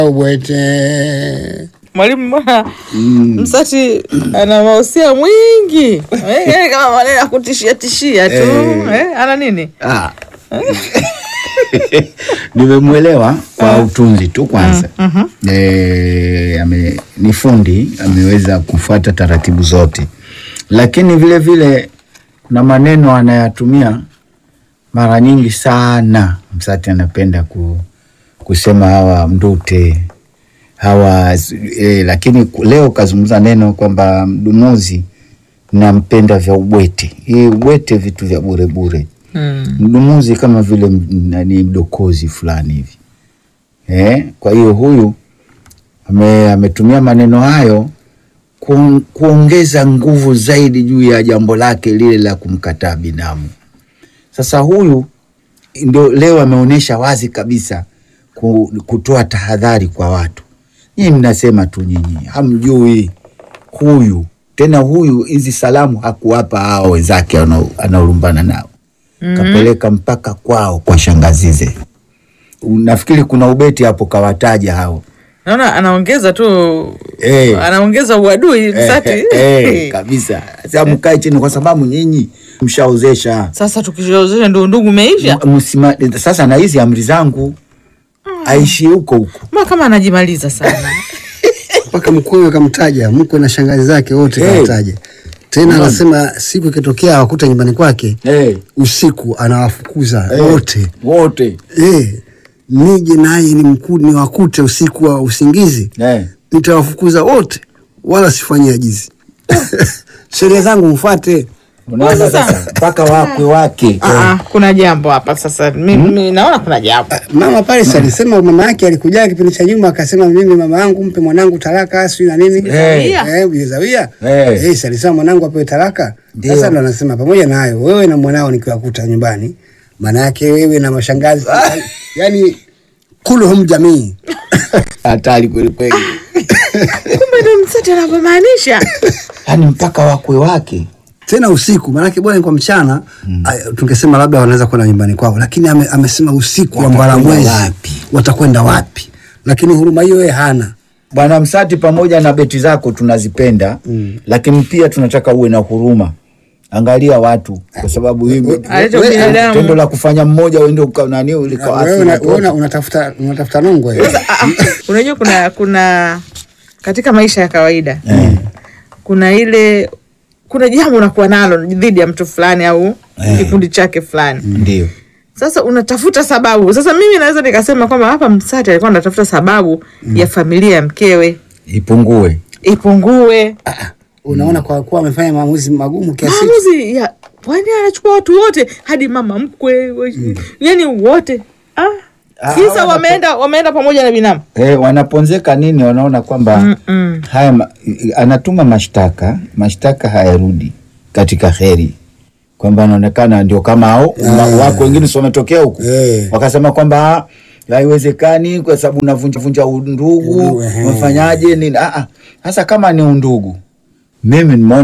ubwete Mwalimu, mbona Msati ana mahusia mwingi Eh, yaani kama maneno ya kutishia tishia tu eh, ana nini? Ah. nimemwelewa kwa utunzi tu kwanza e, ame, ni fundi ameweza kufuata taratibu zote lakini vile vile na maneno anayatumia mara nyingi sana msati anapenda ku, kusema hawa mdute hawa e, lakini ku- leo kazungumza neno kwamba mdumuzi nampenda vya ubwete hii ubwete vitu vya bure bure Mm. mdumuzi kama vile m- nani mdokozi fulani hivi eh? Kwa hiyo huyu ame, ametumia maneno hayo ku, kuongeza nguvu zaidi juu ya jambo lake lile la kumkataa binamu. Sasa huyu ndio leo ameonyesha wazi kabisa ku, kutoa tahadhari kwa watu. Nyinyi mnasema tu nyinyi hamjui huyu tena, huyu hizi salamu hakuwapa hao wenzake anao- anaolumbana nao kapeleka mpaka kwao kwa shangazize. Nafikiri kuna ubeti hapo kawataja hao Naona anaongeza tu Eh. anaongeza uadui Msati. eh, eh, kabisa. Sasa mkae chini, kwa sababu nyinyi mshaozesha Sasa tukishaozesha ndio ndugu umeisha. M- msima, sasa na hizi amri zangu aishi huko huko Ma kama anajimaliza sana. mpaka mkwewe kamtaja mkwe na shangazi zake wote Eh. kamtaja tena anasema siku ikitokea awakuta nyumbani kwake eh, usiku anawafukuza eh, wote wote eh, nije naye ni mkuu niwakute usiku wa usingizi eh. nitawafukuza wote wala sifanyie ajizi sheria zangu mfuate Unaona sasa mpaka wakwe wake Ah, ah, kuna jambo hapa sasa. Mimi naona kuna jambo. mama pale si alisema mama yake alikuja kipindi cha nyuma akasema mimi mama yangu mpe mwanangu talaka sijui na nini Eh. Eh, Bizawia Eh. eh, si alisema mwanangu apewe talaka Ndio. sasa ndo anasema pamoja na hayo wewe na mwanao nikiwakuta nyumbani maana yake wewe na mashangazi yani kuluhum jamii hatari kweli kweli, Kumbe ndio Msati anavyomaanisha. yaani mpaka wakwe wake tena usiku maanake bwana kwa mchana mm. tungesema labda wanaweza kwenda nyumbani kwao lakini ame, amesema usiku wa Watakwenda mbalamwezi wapi? watakwenda wapi lakini huruma hiyo yeye hana Bwana Msati, pamoja na beti zako tunazipenda mm. lakini pia tunataka uwe na huruma. Angalia watu, kwa sababu hii Aleta we- binadamu. tendo la kufanya mmoja uende uka- nani wewe ulikaasi una- watoto. wewe una- unatafuta unatafuta nongwe Ah, ah, unajua kuna kuna katika maisha ya kawaida kuna ile kuna jambo unakuwa nalo dhidi ya mtu fulani au kikundi chake fulani Ndio sasa unatafuta sababu sasa mimi naweza nikasema kwamba hapa msati alikuwa anatafuta sababu ya familia ya mkewe ipungue. ipungue unaona kwa kuwa amefanya maamuzi magumu kiasi hicho. maamuzi ya kwani anachukua watu wote hadi mama mkwe we- yani wote ah. Ah, kisa hawa wameenda wameenda pamoja na binamu Eh, wanaponzeka nini? Wanaona kwamba haya ma, anatuma mashtaka, mashtaka hayarudi katika heri, kwamba anaonekana ndio kama hao ma- wako wengine si wametokea huku Eh. wakasema kwamba ah, haiwezekani kwa sababu unavunja vunja undugu, Undugu, ehe. umefanyaje nini? Ah, ah. Sasa kama ni undugu, mimi nimeona